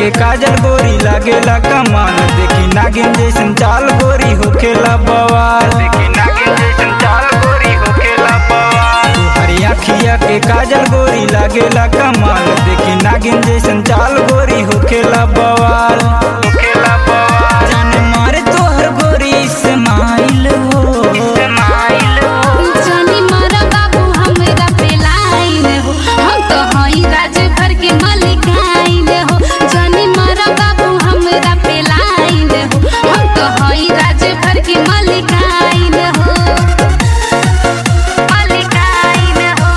के काजल गोरी लागेला कमाल देखी नागिन जैसन चाल गोरी होखेला बवाल देखी नागिन जैसन चाल गोरी होखेला बवाल हरी अखिया के काजल गोरी लागेला कमाल देखी नागिन जैसन चाल गोरी होखेला बवाल होखेला बवाल जान मारे तोहर गोरी इस्माइल हो इस्माइल हो जानी मारा बाबू हमरा पे लाइन हो हम तो हई राज भर के मलिकाइन हो जानी मारा बाबू हमरा पे लाइन हो हम तो हई राज भर के मलिकाइन हो मलिकाइन हो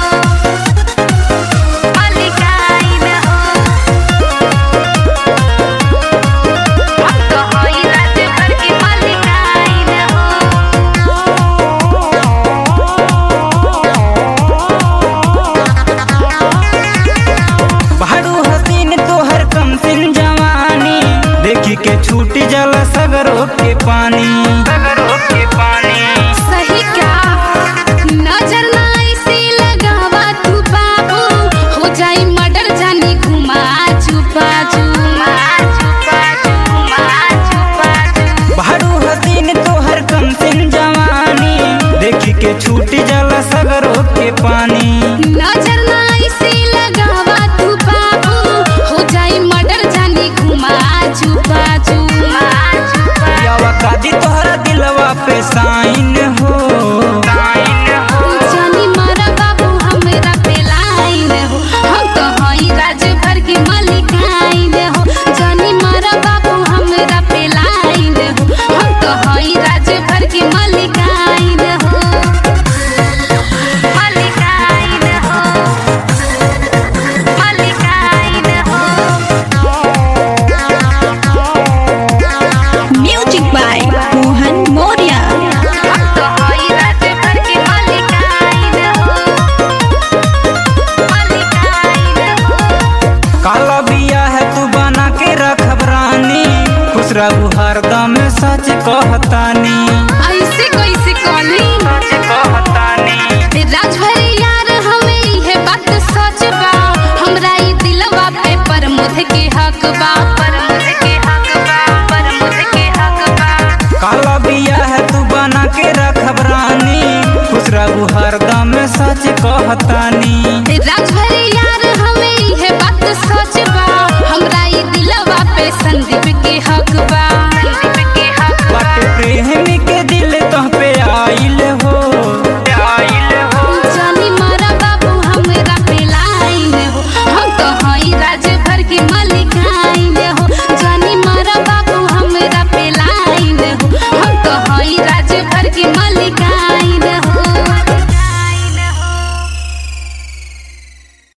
मलिकाइन हो हम तो हई राज भर के मलिकाइन हो भाड़ू हसीन तोहर कमसिन जवानी देखी के छूट जला सगरो के पानी सगरो के पानी सही क्या नजर ना ऐसे लगावा तू बाबू हो जाई मर्डर जानी घुमा छुपा छुमा छुपा छुमा छुपा भाड़ू हसीन तोहर कमसिन जवानी देखी के छूट जला सगरो के पानी नजर ना ऐसे लगावा तू बाबू हो जाई मर्डर जानी घुमा छुपा छुमा छुपा यावा कादी तोहरा दिलवा पे साइन हो साइन हो जानी मारा बाबू हमरा पे लाइन हो हम तो हई राज भर के मलिकाइन हो जानी मारा बाबू हमरा पे लाइन हो हम तो हई राज भर के मलिकाइन हो मलिकाइन हो मलिकाइन हो Music by Mohan Moria. हम तो हई राज भर के मलिकाइन हो मलिकाइन हो काला बिया है तू बना के रखब रानी खुश रहू हरदम सच कहतानी ऐसे कैसे कॉली सच कहतानी राजभरी यार हमें इहे बात सच बा हमरा ई दिलवा पे प्रमोद के हक बा प्रमोद के हक बा प्रमोद के हक बा काला बिया है तू बना के रखब रानी खुश रहू हर